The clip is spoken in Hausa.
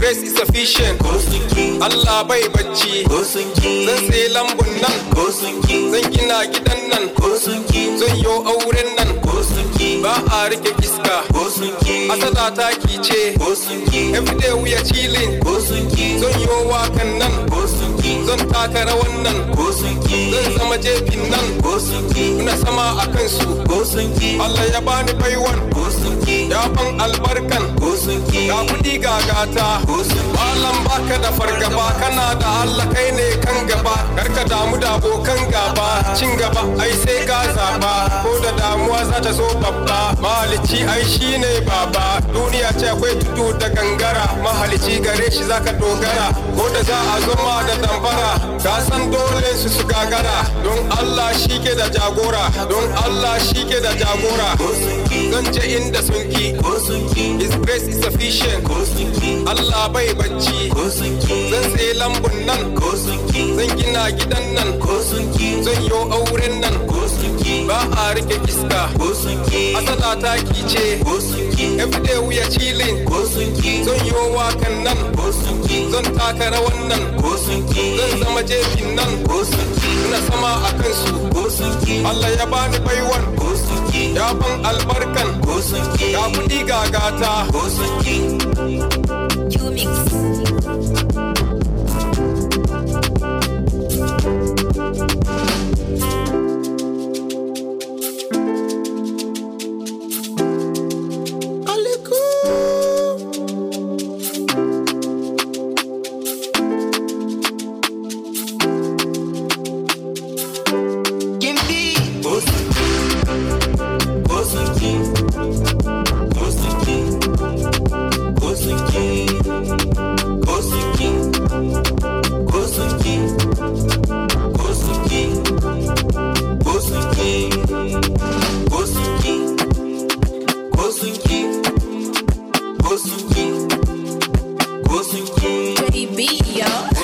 grace is sufficient ko sun ki Allah bai bacci ko sun ki zan sai lambun nan ko sun ki zan gina gidan nan ko sun ki zan yo auren nan ko sun ki ba a rike iska ko sun ki asala ta kice ko sun ki everyday we are chilling ko sun ki zan yo wakan nan ko sun ki zan taka rawan nan ko sun ki zan zama jefin nan ko sun ki muna sama a kansu ko sun ki Allah ya bani baiwan ko sun ki ya ban albarkan ko sun ki ga kudi ga gata ko sun ki malam baka da fargaba kana da Allah kai ne kan gaba karka damu da abokan gaba cin gaba ai sai ka zaba ko da damuwa za ta zo babba mahalici ai shine baba duniya ce akwai tudu da gangara mahalici gare shi zaka dogara ko da za a zo ma da dambara ka san dole su su gagara don Allah shi ke da jagora don Allah shi ke da jagora ko sun ki zan je inda sun ki ko sun ki His grace is sufficient ko sun ki Allah bai bacci ko sun ki zan sai lambun nan ko sun ki zan gina gidan nan ko sun ki zan yo auren nan ko sun ki ba a rike iska ko sun ki asala ta kice ko sun ki everyday we are chilling ko sun ki zan yo wakan nan ko sun ki zan taka rawan nan ko sun ki zan zama jefin nan ko sun ki muna sama a kansu ko sun ki Allah ya bani baiwan ko sun ki ya ban albarkan ko sun ki ga kudi ga gata ko sun ki Q-Mix. Kimbi ko sun ki ko sun ki ko sun ki ko sun ki ko sun ki ko sun ki ko sun ki ko sun ki ko sun ki ko sun ki ko sun ki ko sun ki JB, yo.